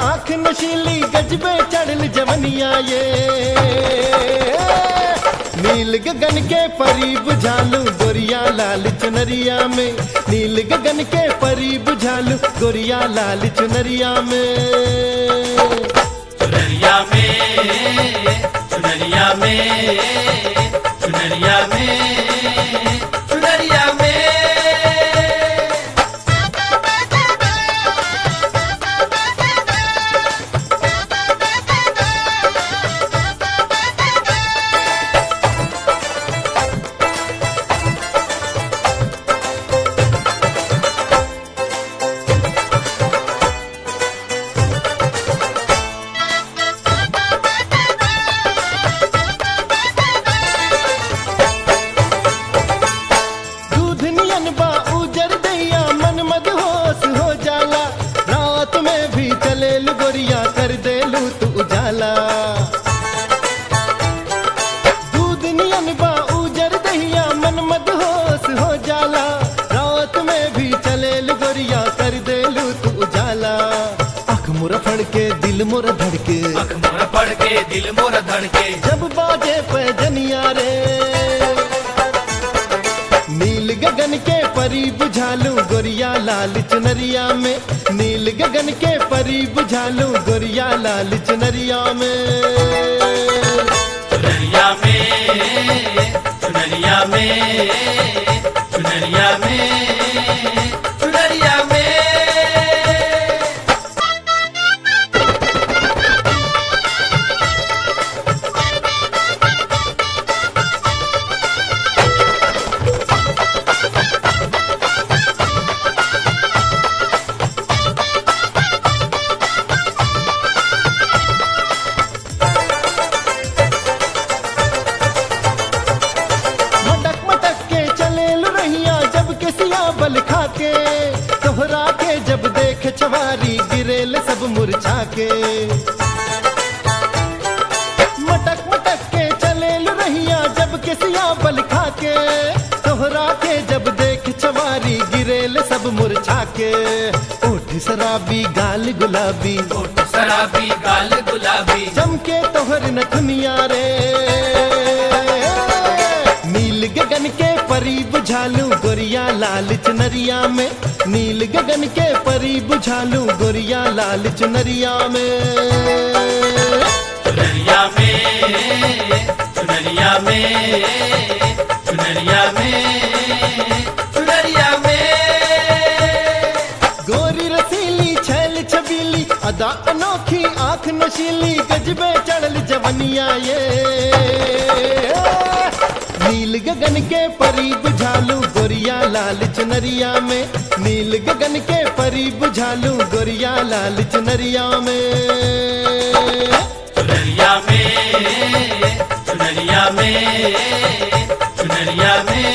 आंख नशीली गजबे चढ़ल जवनिया ये नील गगन के परी बुझालू गोरिया लाल चुनरिया में नील गगन के परी बुझालू गोरिया लाल चुनरिया में चुनरिया में चुनरिया में चुनरिया में चुनरिया में दूध नियन बा उजर दैया मन मद होश हो जाला रात में भी चले गोरिया कर देलू तू उजाला दूध नियन बा उजर दैया मन मद होश हो जाला रात में भी चले गोरिया कर देलू तू उजाला आँख मुरा फड़ के दिल मुरा धड़के अख मोर पड़ के दिल मोर धड़के जब बाजे पे जनिया रे नील गगन के परी बुझालू गोरिया लाल चुनरिया में नील गगन के परी बुझालू गोरिया लाल चुनरिया में चुनरिया में चुनरिया में चुनरिया में चुनरिया में मटक मटक के चले रहिया जब के सिया बल खाके तोहरा के जब देख चवारी गिरेल सब मुरझा के मटक मटक के चले रहिया जब के सिया बल खाके तोहरा के जब देख चवारी गिरेल सब मुरझा के ओठ शराबी गाल गुलाबी होठ शराबी गाल गुलाबी चमके तोहर नथुनिया रे नील गगन के परी बुझालू गोरिया लाल चुनरिया में नील गगन के परी बुझालू गोरिया लाल चुनरिया में चुनरिया में चुनरिया में चुनरिया में चुनरिया में गोरी रसीली छैल छबीली अदा अनोखी आंख नशीली गजबे चढ़ल जवनिया ये नील गगन के परी बुझालू गोरिया लाल चुनरिया में नील गगन के परी बुझालू गोरिया लाल चुनरिया में चुनरिया में चुनरिया में चुनरिया में